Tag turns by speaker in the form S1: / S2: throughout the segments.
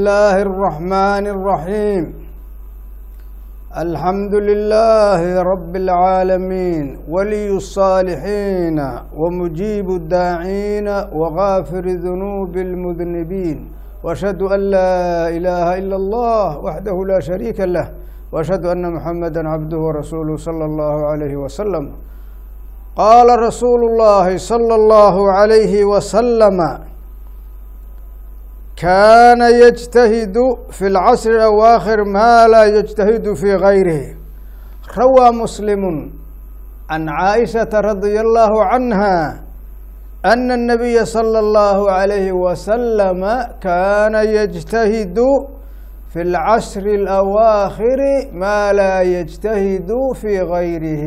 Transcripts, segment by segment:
S1: الله الرحمن الرحيم الحمد لله رب العالمين ولي الصالحين ومجيب الداعين وغافر ذنوب المذنبين واشهد ان لا اله الا الله وحده لا شريك له واشهد ان محمدا عبده ورسوله صلى الله عليه وسلم قال رسول الله صلى الله عليه وسلم كان يجتهد في العصر الأواخر ما لا يجتهد في غيره روى مسلم عن عائشة رضي الله عنها أن النبي صلى الله عليه وسلم كان يجتهد في العشر الأواخر ما لا يجتهد في غيره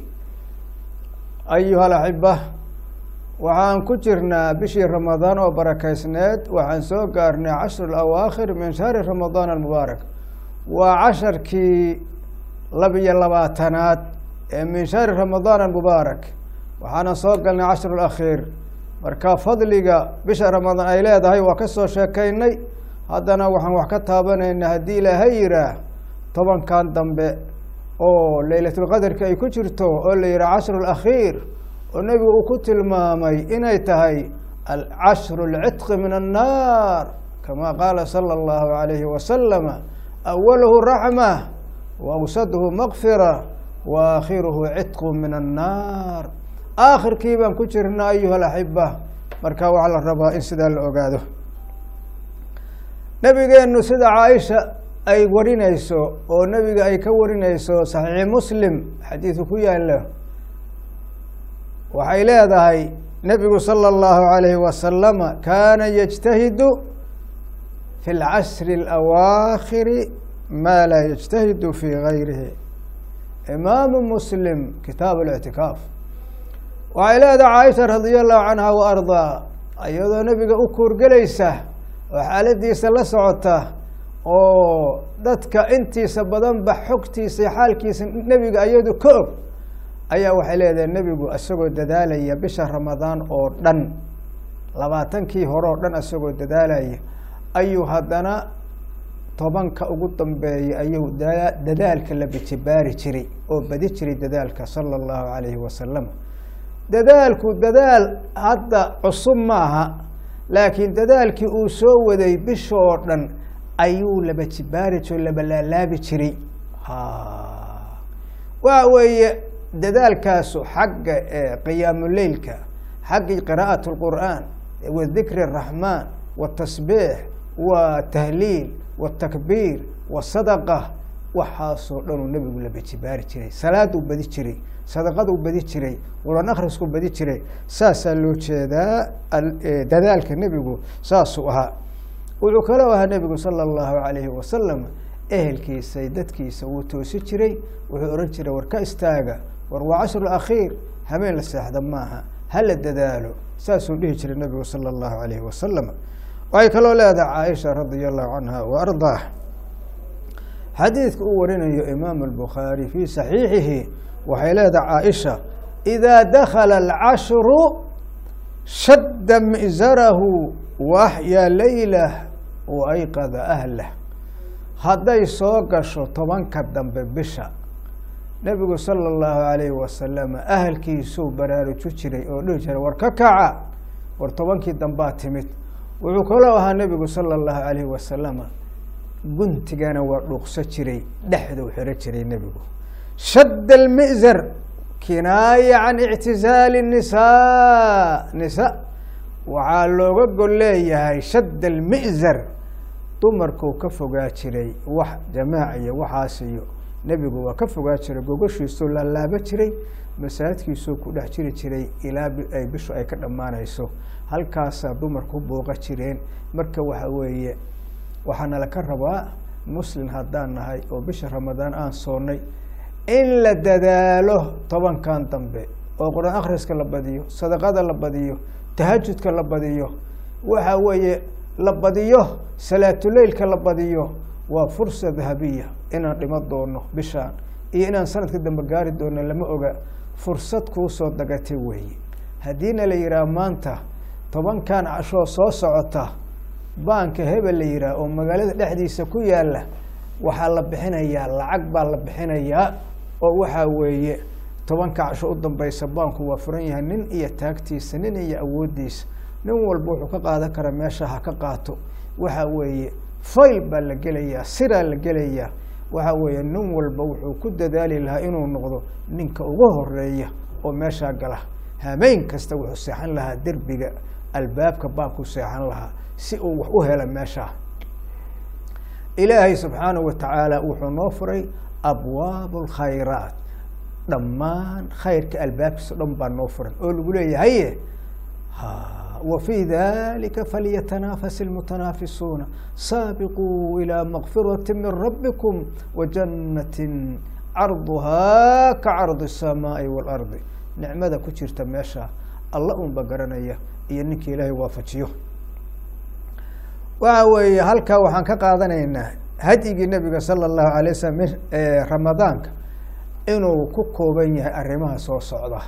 S1: أيها الأحبة waxaan ku jirnaa bishii ramadaan oo barakaysneed waxaan soo gaarnay cashru alawaakhir min shahri ramadaan almubaarak waa casharkii labiyo labaatanaad ee min shahri ramadaan almubaarak waxaana soo galnay cashru alakhiir marka fadliga bisha ramadaan ay leedahay waa ka soo sheekaynay haddana waxaan wax ka taabanaynaa haddii ilaahay yihaah tobankan dambe oo leylatulqadarka ay ku jirto oo la yihaha cashru alakhiir oo nebigu uu ku tilmaamay inay tahay alcashru alcitqi min annaar kama qaala sala allahu alayhi wasalama awaluhu raxma wa awsaduhu makfira wa aakhiruhu citqu min annaar aakhirkii baan ku jirna ayuha alaxiba marka waxaa la rabaa in sidaa la ogaado nebigeenu sida caaisha ay warinayso oo nebiga ay ka warinayso saxiixi muslim xadiidu ku yaalo waxay leedahay nebigu salى اllahu عalayhi wasalama kaana yجtahidu fi اlcashri اlawaakhiri ma laa yجtahidu fi gayrihi imaamu muslim kitaab اlictikaaf waxay leedahay caaisha radi allahu canha wa ardaa iyadoo nebiga u kuurgelaysa oo xaaladiisa la socota oo dadka intiisa badanba xogtiisa iyo xaalkiisa nebiga iyadu ka og ayaa waxay leedahay nebigu isagoo dadaalaya bisha ramadaan oo dhan labaatankii hore oo dhan isagoo dadaalaya ayuu haddana tobanka ugu dambeeya ayuu dadaalka la bijibaari jiray oo badi jiray dadaalka sala allahu calayhi wasalam dadaalku dadaal hadda cusub maaha laakiin dadaalkii uu soo waday bishoo dhan ayuu laba jibaari jiro labalaalaabi jiray waxa weeye dadaalkaasu xagga qiyaamuleylka xagga qiraa'at اlqur'aan wadikri الraxmaan wاtasbiix wa tahliil wاtakbiir wasadaqa waxaasoo dhan uu nebigu la bejibaari jiray salaaduu badi jiray sadaqaduu badi jiray quran akhriskuu badi jiray saasaa loo jeedaa dadaalka nebigu saasuu ahaa wuxuu kaloo ahaa nebigu salى اllahu alayhi wasalam ehelkiisa dadkiisa wuu toosi jiray wuxuu ohan jiray war ka istaaga war waa cashru akhiir habeen la seexda maaha hala dadaalo saasuu dhihi jiray nabigu sala allahu alayhi wasalam waxay kaloo leedahay caaisha radia allahu canha wa ardaah xadiidka uu warinayo imaamu albukhaari fii saxiixihi waxay leedahay caaisha idaa dakala alcashru shadda mi'zarahu wa axyaa leylah wa ayqada ahlah hadday soo gasho tobanka dambe bisha nebigu sala allahu alayhi wasalam ahalkiisuu baraaruju jiray oo dhihi jiray war ka kaca war tobankii dambaa timid wuxuu kaloo ahaa nebigu sala allahu alayhi wasalama guntigana waa dhuuqso jiray dhexduu xiro jiray nebigu shadda almi'zar kinaaya can ictizaali nisaa nisa waxaa looga gol leeyahay shadda almi'zar dumarkuu ka fogaa jiray wax jamaac iyo waxaas iyo nebigu waa ka fogaa jiray gogashiisuu laalaaba jiray masaajidkiisuu ku dhex jiri jiray ilaa ay bishu ay ka dhammaanayso halkaasaa dumarku booqa jireen marka waxa weeye waxaa nala ka rabaa muslim haddaan nahay oo bisha ramadaan aan soonnay in la dadaalo tobankan dambe oo qur-aan akhriska la badiyo sadaqada la badiyo tahajudka la badiyo waxa weeye la badiyo salaatuleylka la badiyo waa fursa dahabiya inaan dhimo doono bishaan iyo inaan sanadka dambe gaari doono lama oga fursad kuusoo dagatay weeye haddiina la yidhaah maanta tobankan cashoo soo socota baanka hebel la yidhaah oo magaalada dhexdiisa ku yaala waxaa la bixinayaa lacag baa la bixinayaa oo waxaa weeye tobanka casho u dambeysa baanku waa furan yahay nin iyo taagtiisa nin iyo awooddiisa nin walba wuxuu ka qaadan karaa meesha ha ka qaato waxa weeye fayl baa la gelayaa siraa la gelayaa waxa weeye nin walba wuxuu ku dadaali lahaa inuu noqdo ninka ugu horeeya oo meeshaa gala hameyn kasta wuxuu seexan lahaa derbiga albaabka baabku seexan lahaa si uu wax u hela meeshaa ilaahay subxaanahu watacaala wuxuu noo furay abwaab alkhayraat dhammaan khayrka albaabkiisa o dhan baa noo furan oo lagu leeyahaye wa fii dalika falyatanafas ilmutanaafisuuna saabiquu ilaa makfirati min rabbikum wajanatin carduhaa ka cardi الsamaai waalardi nicmada ku jirta meesha alla unba garanaya iyo ninka ilaahay waafajiyo waxa weeye halkaa waxaan ka qaadanaynaa hadyigii nabiga sala allahu alay wasalam ramadaanka inuu ku kooban yahay arrimaha soo socda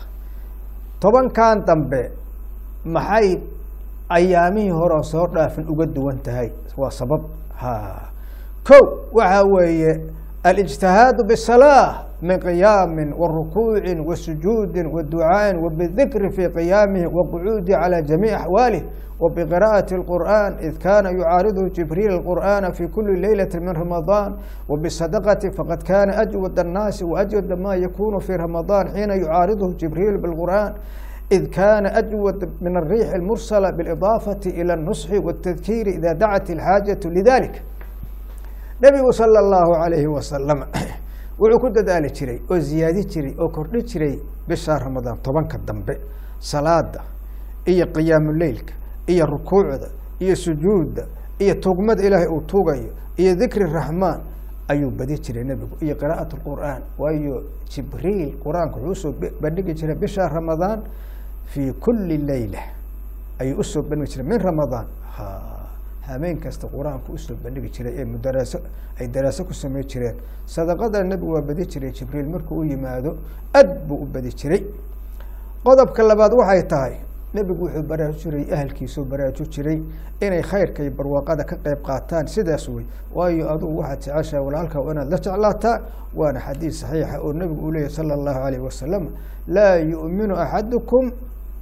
S1: tobankan dambe maxay ayaamihii hore soo dhaafin uga duwan tahay waa sabab ha ko waxa weeye alijtihaadu bisalaa min qiyaami warukuuci wasujuudi waducaaءi wabidikri fi qiyaamihi waqucuudi calى jamiic axwaalih wbqira'aةi اlqur'an id kana yucaaridu jibriil اlqur'ana fi kuli leylati min ramadaan wbisadaqati faqad kana ajwad الnaasi waajwada ma yakunu fi ramadaan xiina yucaariduhu jibriil bاlqur'an id kana ajwad min الriix اlmursala biاlidaafati ilى الnusxi wالtadkiiri ida dacat اlxaajaة lidalik nebigu salى اllahu alayhi wasalam wuxuu ku dadaali jiray oo ziyaadi jiray oo kordhi jiray bisha ramadaan tobanka dambe salaada iyo qiyaamuleylka iyo rukuucda iyo sujuudda iyo tugmada ilaahay uu tuugayo iyo dikri raxmaan ayuu badi jiray nebigu iyo qira'at lqur'aan waayo jibriil qur-aanka wuxuu usoo bandhigi jiray bisha ramadaan fii kuli leyla ayuu usoo bandhigi jiray min ramadaan hameen kasta qur-aanku usoo bandhigi jiray ee mudaraaso ay daraaso ku samey jireen sadaqada nebigu waa badi jiray jibriil markuu u yimaado ad buu u badi jiray qodobka labaad waxay tahay nebigu wuxuu baraaju jiray ahalkiisuu baraaju jiray inay khayrka iyo barwaaqada ka qeyb qaataan sidaas wey waayo adugu waxaad jeceshaha walaalka inaad la jeclaataa waana xadiis saxiixa oo nebigu uu leeyahy sala allahu alayh wasalam laa yu'minu axadukum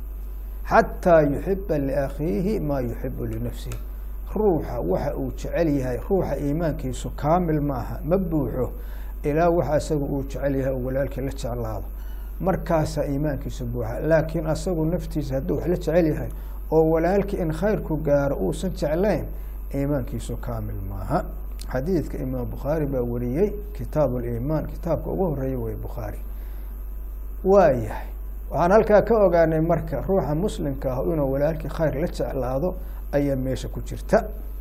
S1: xataa yuxiba liakhiihi maa yuxibu linafsihi ruuxa waxa uu jecel yahay ruuxa iimaankiisu kaamil ma aha ma buuxo ilaa waxa isaga uu jecel yahay oo walaalkii la jeclaado markaasaa iimaankiisu buuxa laakiin asagu naftiisa hadduu wax la jecel yahay oo walaalkii in khayrku gaaro uusan jeclayn iimaankiisu kaamil maaha xadiidka imaam bukhaari baa wariyey kitaab liimaan kitaabka ugu horeeya wey bukhaari waa yahay waxaan halkaa ka ogaanay marka ruuxa muslimka ah inuu walaalkii khayr la jeclaado ayaa meesha ku jirta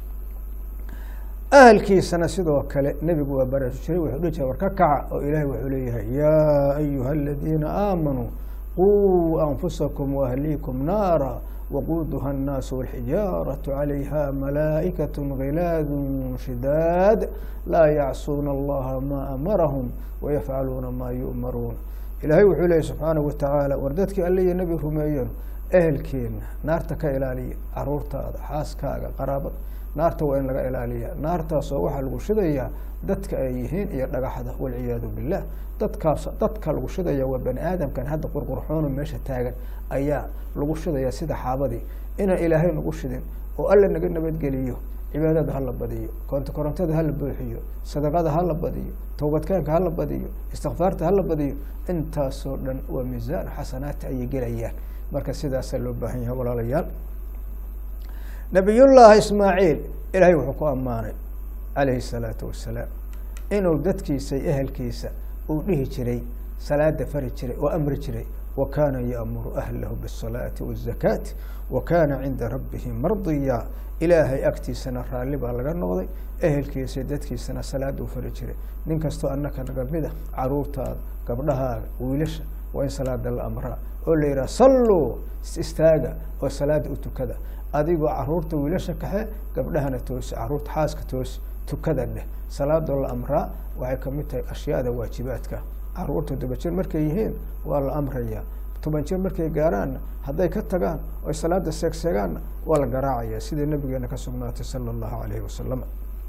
S1: ahalkiisana sidoo kale nebigu waa baraaru jiray wuxuu dhihi jiray war ka kaca oo ilaahay wuxuu leeyahay yaa ayuha aladiina aamanuu quu anfusakum waahliikum naara waquuduha annaasu walxijaaratu calayha malaa'ikaة gilaadu shidaad laa yacsuuna allaha maa amarahum wayafcaluuna maa yu'maruun ilaahay wuxuu leeyahy subxaanahu watacaala war dadkii alle iyo nebi rumeeyeen ehelkeena naarta ka ilaaliya caruurtaada xaaskaaga qaraabada naarta waa in laga ilaaliya naartaasoo waxaa lagu shidayaa dadka ay yihiin iyo dhagaxda walciyaadu billah dadkaas dadka lagu shidaya waa bani aadamkan hadda qurqurxoono meesha taagan ayaa lagu shidaya sida xaabadii inaan ilaahay nagu shidin oo alla naga nabadgeliyo cibaadada hala badiyo koonto korontada hala buuxiyo sadaqada hala badiyo towbadkaanka hala badiyo istikfaarta hala badiyo intaasoo dhan waa miisaan xasanaati ayay gelayaan marka sidaasaa loo baahan yahay walaalayaal nabiyullaahi ismaaciil ilaahay wuxuu ku ammaanay calayhi salaatu wasalaam inuu dadkiisa iyo ehelkiisa uu dhihi jiray salaada fari jiray oo amri jiray wa kaana yaamuru ahlahu biالsalaati wالzakaati wa kaana cinda rabbihi mardiya ilaahay agtiisana raalli baa laga noqday ehelkiisa dadkiisana salaada u fari jiray nin kastoo annaka naga mida caruurtaada gabdhahaaga wiilasha waa in salaada la amraa oo la yidhaha salluu istaaga oo salaada u tukada adigoo caruurta wiilasha kaxe gabdhahana toosi caruurta xaaska toosi tukada dheh salaadoo la amraa waxay kamid tahay ashyaada waajibaadka caruurta dabajir markay yihiin waa la amrayaa toban jir markay gaaraanna hadday ka tagaan oy salaada seegseegaanna waa la garaacaya sidai nabigeena ka sugnaatay sala allahu alayhi wasalam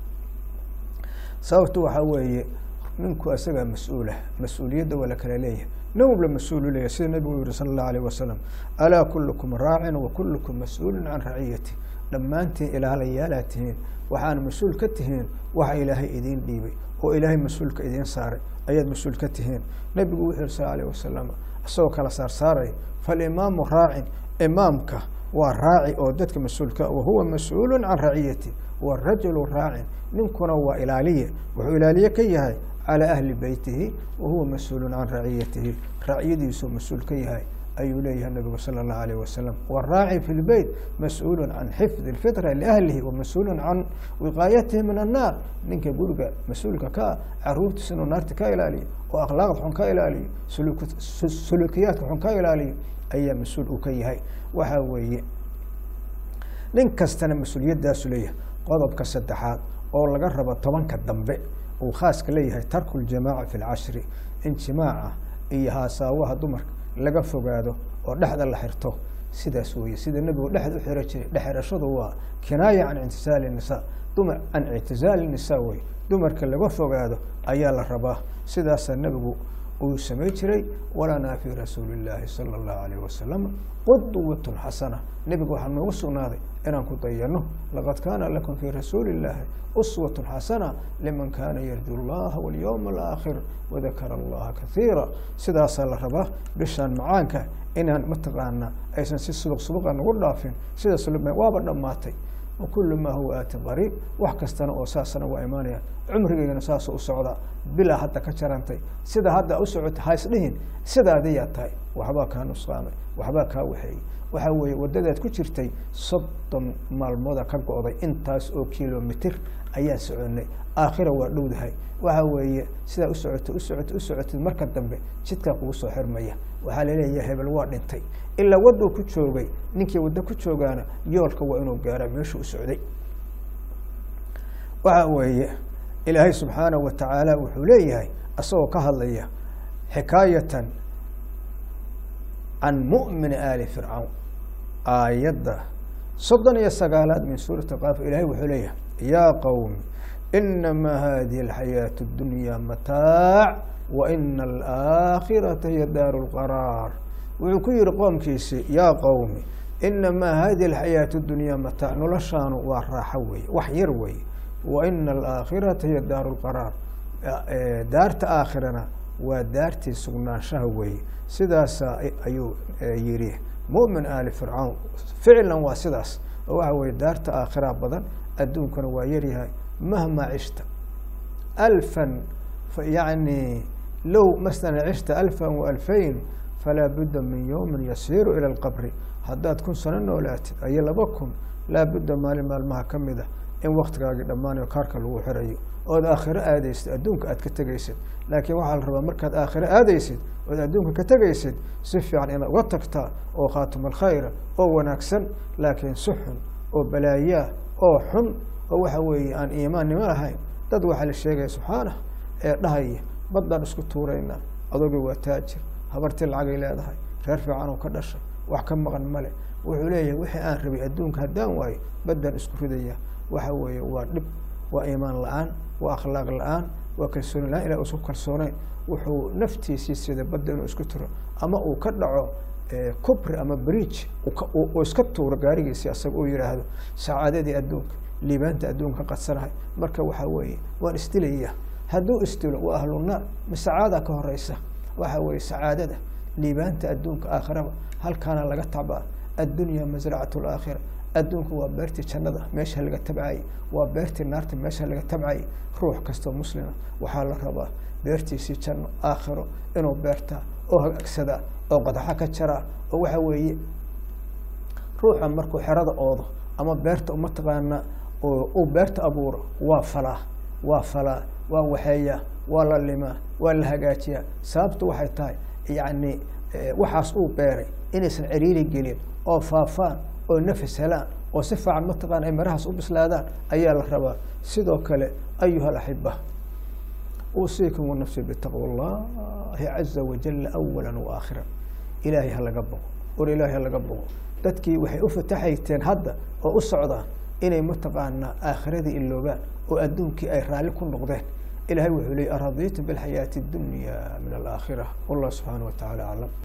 S1: sababtu waxaa weeye ninku isagaa mas-uulah mas-uuliyadda waa la kala leeyahay nin walba mas-uulu leeyahy sida nabigu yihi sala allahu alayh wasalam alaa kulukum raacin wa kulukum mas-uulin can raciyati dhammaantiin ilaalayaalaad tihiin waxaana mas-uul ka tihiin waxa ilaahay idiin dhiibay oo ilaahay mas-uulka idiin saaray ayaad mas-uul ka tihiin nabigu wuxuu yihi sal alayh wasalam isagoo kala saarsaaraya falimaamu raacin imaamka waa raaci oo dadka mas-uulka wahuwa mas-uulu can raciyati warajulu raacin ninkuna waa ilaaliye wuxuu ilaaliye ka yahay calى ahli beytihi wahuwa mas-uulu can raciyatihi raciyadiisuu mas-uul ka yahay ayuu leeyahay nabigu salى الlahu alيه wasalam wالraaci fi lbeyt mas-uulu can xifdi اlfitra liahlihi wamas-uulu can wiqaayatihi min الnaar ninka guriga mas-uulka ka ah caruurtiisa inuu naarta ka ilaaliyo oo akhlaaqda xun ka ilaaliyo sulukiyaadka xun ka ilaaliyo ayaa mas-uul uu ka yahay waxaa weeye nin kastana mas-uuliyadaasu leeyahay qodobka saddexaad oo laga rabo tobanka dambe uu khaaska leeyahay tarku ljamaaca fi lcashri in jimaaca iyo haasaawaha dumarka laga fogaado oo dhexda la xirto sidaas weye sida nebigu dhexda u xiro jiray dhexirashadu waa kinaaya can ictisaali nisa dumar can ictisaali nisa wey dumarka laga fogaado ayaa la rabaa sidaasaa nebigu uu samay jiray walanaa fi rasuuli اllaahi salى اllahu alayh wasalam qudwat xasana nebiga waxaa noogu sugnaaday inaan ku dayano laqad kaana lakum fi rasuuli اllaahi uswat xasana liman kana yarju اllaha walyowma alaakhir wadakara allaha kaiira sidaasaa la rabaa bishaan macaanka inaan mataqaana aysan si suduq suduqa nagu dhaafin sidaas waaba dhammaatay wakulu maa huwa aati qariib wax kastana oo saasana waa imaanayaan cumrigeygana saasoo u socdaa bilaa hadda ka jarantay sida hadda u socota ha isdhihin sidaadiyaa tahay waxbaa kaa nusqaamay waxbaa kaa waxeeyey waxaa weeye waddadaad ku jirtay soddon maalmooda ka go-day intaas oo kilomitir ayaan soconay aakhira waa dhowdahay waxaa weeye sidaa usocota usocota u socotid marka dambe jidkaa kugu soo xirmaya waxaa laleeyahay hebel waa dhintay ilaa wadduu ku joogay ninkii waddo ku joogaana yoolka waa inuu gaara meeshuu u socday waxaa weeye ilaahay subxaanahu wa tacaala wuxuu leeyahay isagoo ka hadlaya xikaayatan can mu'mini aali fircawn aayadda soddon iyo sagaalaad min suurati qaaf ilahay wuxuu leeyahay yaa qowmi inamaa hadihi alxayaaةu اdunya mataac wa ina alaakhirata hiya daaru اlqaraar wuxuu ku yihi qoomkiisi yaa qowmi inamaa hadihi alxayaaةu اdunya mataac noloshaanu waa raaxo weeye wax yar weeye wa ina alaakhirata hiya daaru lqaraar daarta aakhirana waa daartii sugnaanshaha weeye sidaasa ayuu yidhi mumin aali fircawn ficlan waa sidaas oo waxa weye daarta aakhira badan adduunkana waa yaryahay mahmaa cishta alfan yani low masala cishta alfan wa alfayn falaa budda min yowmin yasiiru ila lqabri haddaad kun sano noolaatid ayo laba kun laa budda maalin maalmaha ka mid ah in waktigaagii dhammaanayo kaarka lagu xirayo ood aakhiro aadaysid adduunka aad ka tegaysid laakiin waxaa la rabaa markaad aakhiro aadaysid ood adduunka ka tegaysid si fiican inaad uga tagtaa oo khaatuma alkhayra oo wanaagsan laakiin si xun oo balaayaa oo xun oo waxa weeye aan iimaannimo lahayn dad waxaa la sheegaya subxaanah ee dhahaya baddaan isku tuuraynaa adooga waa taajir habartii lacagay leedahay reer fiican oo ka dhashay wax ka maqan male wuxuu leeyahay wixii aan rabay adduunka haddaan waayo baddaan isku ridaya waxa weeye waa dhib waa iimaan la-aan waa akhlaaq la-aan waa kalsooni la-aan ilah isku kalsooneyn wuxuu naftiisii sida badda inuu isku tiro ama uu ka dhaco cubri ama bridge uu iska tuuro gaarigiisi asaga uu yihaahdo sacaadadii adduunka liibaanta adduunka ka qadsanahay marka waxaa weeye waan isdilaya hadduu isdilo waa ahlunaar ma sacaada ka horeysa waxa weeye sacaadada liibaanta adduunka aakhiraba halkaana laga tabaa addunya masracat laakhira adduunku waa beertii jannada meesha laga tabcayay waa beertii naarta meesha laga tabcayay ruux kastoo muslima waxaa la rabaa beertiisii janno aakhiro inuu beertaa oo hagaagsadaa oo qadaxa ka jaraa oo waxa weeye ruuxa markuu xerada oodo ama beerta mataqaana uu beerta abuuro waa falaa waa falaa waa waxeeyaa waa la limaa waa la hagaajiyaa sababtu waxay tahay yacni waxaas uu beeray inaysan ceriiri gelin oo faafaan oo nafis helaan oo si fiican mataqana ay marahaas u bislaadaan ayaa la rabaa sidoo kale ayuha alaxiba uusiikum wanafsi bitaqwa اllahi caza wajala awala waakhira ilaahay ha laga bogo war ilaahay ha laga bogo dadkii waxay u fataxayteen hadda oo u socdaan inay mataqaanaa aakhiradii iloobaan oo adduunkii ay raalli ku noqdeen ilahay wuxuu leey aradiitu bilxayaati اdunya min alaakhira wallah subxaana wa tacala aclam